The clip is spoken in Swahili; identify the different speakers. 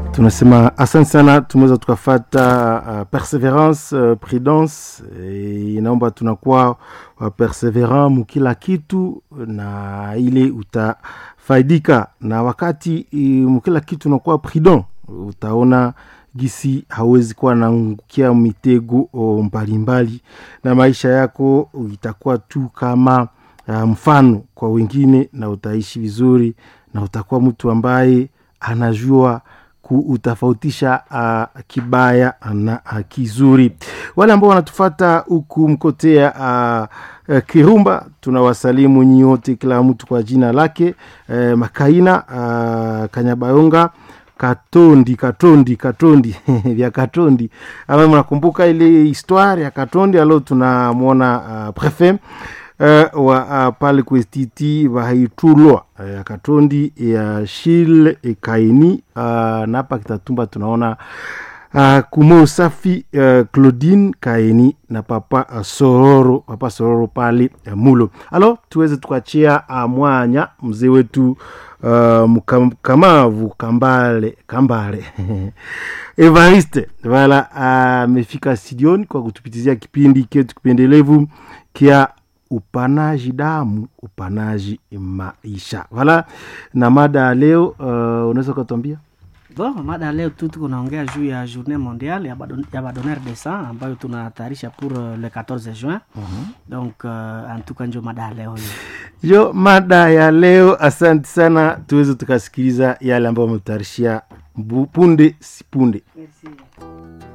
Speaker 1: tunasema asante sana tumeweza tukafata uh, perseverance uh, prudence e, inaomba tunakuwa uh, perseverant mukila kitu na ile utafaidika na wakati uh, mukila kitu unakuwa prudent utaona gisi hawezi kuwa naangukia mitego mbalimbali na maisha yako itakuwa tu kama uh, mfano kwa wengine na utaishi vizuri na utakuwa mtu ambaye anajua kuutafautisha uh, kibaya na uh, kizuri wale ambao wanatufata huku mkotea uh, uh, kirumba tunawasalimu nyote kila mtu kwa jina lake uh, makaina uh, kanyabayonga katondi katondi katondi vya katondi ama mnakumbuka ile histoire ya katondi alo tunamwona uh, prefet uh, wa uh, pale kwestiti vahaitulwa uh, katondi ya shil kaini uh, na hapa kitatumba tunaona uh, kumo safi uh, claudine kaini na papa uh, sororo papa sororo pale uh, mulo alo tuweze tukachia uh, mwanya mzee wetu uh, mkamavu kambale kambale evariste vala amefika uh, studioni kwa kutupitizia kipindi ketu kipendelevu kia upanaji damu upanaji maisha vala na mada ya leo uh, unaweza ukatuambia
Speaker 2: Bon, mada ya leo tu tuko naongea juu ya journée mondiale ya badon, ya badonneur de sang ambayo tunatayarisha pour uh, le 14 juin uh-huh. donc uh, antuka njo mada ya leo hiyo
Speaker 1: yo mada ya leo asante sana tuweze tukasikiliza yale ambayo wametutayarishia punde si punde
Speaker 3: Merci.